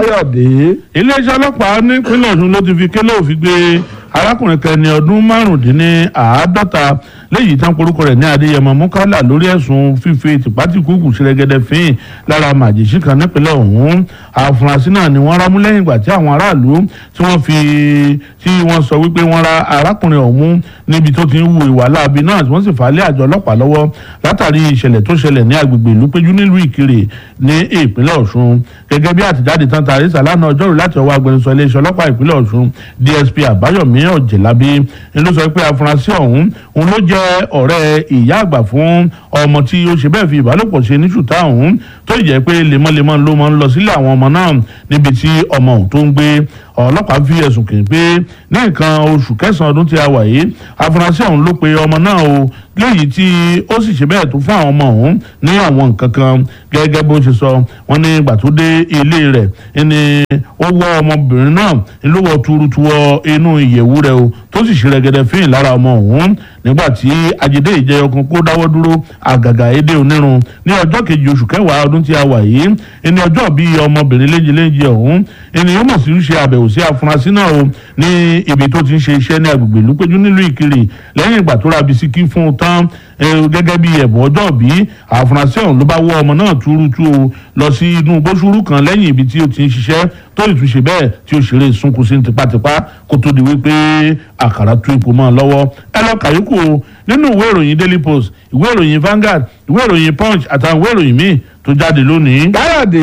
káyọ̀dé. iléeṣẹ́ ọlọ́pàá nípínlẹ̀ ọ̀ṣun ló ti fi kélé òfin gbé arákùnrin kan ní ọdún márùndínláàádọ́ta léyìí tán porúkọ rẹ̀ ní adéyẹmọ mukala lórí ẹ̀sùn fífi tìpátìkúùkù ṣẹlẹ̀gẹ̀dẹ̀ fín lára màjèṣí kan nípínlẹ̀ ọ̀hún àfúrásì náà ni wọ́n rámú lẹ́yìn ìgbà tí àwọn aráàlú tí wọ́n fi tí wọ́n sọ wípé wọ́n ra arákùnrin ọ̀hún níbi tó ti ń hu ìwà láabi náà tí wọ́n sì fà á lé àjọ ọlọ́pàá lọ́wọ́ látàrí ìṣẹ̀lẹ̀ tó ṣẹlẹ̀ ní agbègbè ìlúpéjú nílùú ìkirè ní ìpínlẹ̀ ọ̀ṣun gẹ́gẹ́ bí àtìjáde tán tàrí sàlánà ọjọ́rú láti ọwọ́ agbẹnusọ iléeṣẹ́ ọlọ́pàá ìpínlẹ̀ ọ̀ṣun dsp àbáyọ̀mí ọ̀jẹ̀lábí ni ló sọ pé afurasí ọ̀hún òun ló jẹ́ ọ̀rẹ́ ìyá àgbà fún ọmọ tí ó ṣe bẹ́ẹ̀ fi ìbálòpọ̀ ṣe ní ṣùtá ọ̀hún tó jẹ́ pé lemọ́lemọ́ ló máa ń lọ sílé àwọn ọmọ náà níbi tí ọmọ ọ̀hún tó ń gbé ọlọ́pàá fi ẹ̀sùn kì í pé ní nǹkan oṣù kẹsàn-án ọdún tí a wà yìí afurasí ọ̀hún ló pe ọmọ náà o léyìí tí ó sì ṣe bẹ́ẹ̀ tó fún àwọn ọmọ ọ̀hún ní àwọn nǹkan kan gẹ́gẹ́ bó ṣe sọ wọ́n ní ìgbà tó dé ilé rẹ̀ ni ó wọ́ ọmọbìnrin náà ló wọ́ tuurutuwọ inú ìyẹ̀wù rẹ̀ o tó sì ṣe rẹ̀gẹ̀dẹ̀ fíìn lára ọmọ ọ̀hún nígbà tí ajídé ìjẹyọ kan kó dáwọ́ dúró àgàgà èdè onírun ní ọjọ́ kejì oṣù kẹwàá ọdún tí a wà yìí ẹni ọjọ́ bíi ọmọbìnrin léjeléje ọ̀hún ènìyàn mọ̀ sí ṣe àbẹ̀wò sí afurasí náà o ní ibi tó ti ń ṣe iṣẹ́ ní agbègbè ìlúpéjú nílùú ìkirè lẹ́yìn ìgbà tó ra bisikí fún un tán gẹ́gẹ́ bí ẹ̀bùn ọjọ́ bí àfúrásì ọ̀hún ló bá wọ́ ọmọ náà túrútú o lọ sí inú gbósùrú kan lẹ́yìn ibi tí ó ti ń ṣiṣẹ́ tó lè tún ṣe bẹ́ẹ̀ tí ó ṣeré sunkún sí tipátipá kó tó di wípé àkàrà tú ipò mọ́ ọ lọ́wọ́ ẹ lọ kàyókù o nínú ìwé ìròyìn daily post ìwé ìròyìn Vanguard ìwé ìròyìn punch àtàwọn ìwé ìròyìn míì tó jáde lónìí. káyọ̀dé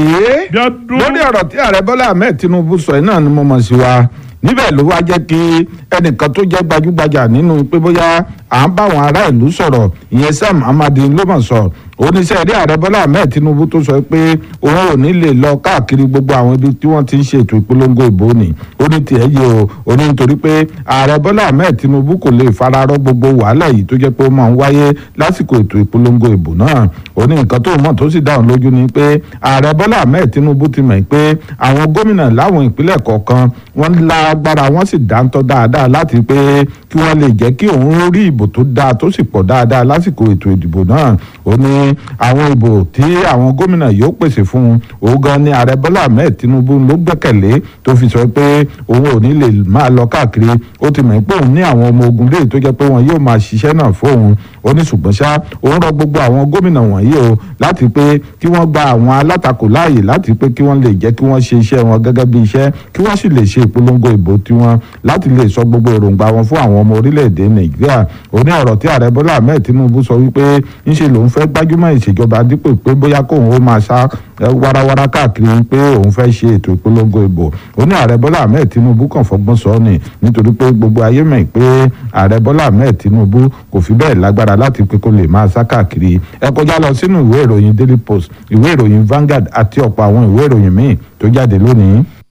lórí ọ̀rọ̀ tí ààrẹ bọ́lá ahmed tinubu sọ yìí náà ni mo mọ̀ sí wa níbẹ̀ ló wá jẹ́ kí ẹnìkan tó jẹ́ gbajúgbajà nínú pé bóyá à ń bá àwọn ará ìlú sọ̀rọ̀ ìyẹn sam amadi ló mọ̀ sọ oníṣẹ́ rí ààrẹ bọ́lá ahmed tinubu tó sọ pé òun ò ní lè lọ káàkiri gbogbo àwọn ibi tí wọ́n ti ń ṣe ètò ìpolongo ìbò ni ó ní tiẹ̀ yé o ó ní nítorí pé ààrẹ bọ́lá ahmed tinubu kò lè fararọ́ gbogbo wàhálà yìí tó jẹ́ pé ó máa ń wáyé lásìkò ètò ìpolongo ìbò náà ó ní nǹkan tó mọ̀ tó sì dáhùn lójú ni pé ààrẹ bọ́lá ahmed tinubu ti mọ̀ pé àwọn gómìnà láwọn ìpínlẹ̀ kọ̀ọ̀kan wọ́n lágbára wọ́n sì dáńtọ́ dáadáa láti pé kí wọ́n lè jẹ́ kí òun rí ìbò tó dáa tó sì pọ̀ dáadáa lásìkò ètò ìdìbò náà ó ní àwọn ìbò tí àwọn gómìnà yóò pèsè fún un òun gan ni ààrẹ bọ́lá ahmed tinubu ló gbẹ́kẹ̀lé tó fi sọ pé òun ò ní lè máa lọ káàkiri ó ti mọ̀ pé òun ní àwọn ọmọ ogun léyìí tó jẹ́ pé wọn yóò máa ṣiṣẹ́ náà fóun ó ní ṣùgbọ́n ṣá òun rọ gbogbo àwọn gómìnà wọ̀nyí o láti pé kí wọ́n gba àwọn alátakò láàyè láti pé kí wọ́n lè jẹ́ kí wọ́n ṣe iṣẹ́ wọn gẹ́gẹ́ bí iṣẹ́ kí wọ́n sì lè ṣe ìpolongo ìbò tiwọn láti lè sọ gbogbo èròǹgbà wọn fún àwọn ọmọ orílẹ̀-èdè nàìjíríà ó ní ọ̀rọ̀ tí ààrẹ bọ́lá ahmed tinubu sọ wípé ńṣe lòun fẹ́ gbájúmọ́ ìṣèjọba dípò pé bóyá kóun ó máa sá warawara káàkiri pé òun fẹ́ ṣe ètò ìpolongo ìbò ó ní ààrẹ bọ́lá ahmed tinubu kàn fọgbọ́n sọ ni nítorí pé gbogbo ayé mọ̀ pé ààrẹ bọ́lá ahmed tinubu kò fi bẹ́ẹ̀ lágbára láti pé kó lè máa sá káàkiri ẹ kọjá lọ sínú ìwé ìròyìn daily post ìwé ìròyìn Vanguard àti ọ̀pọ̀ àwọn ìwé ìròyìn míì tó jáde lónìí.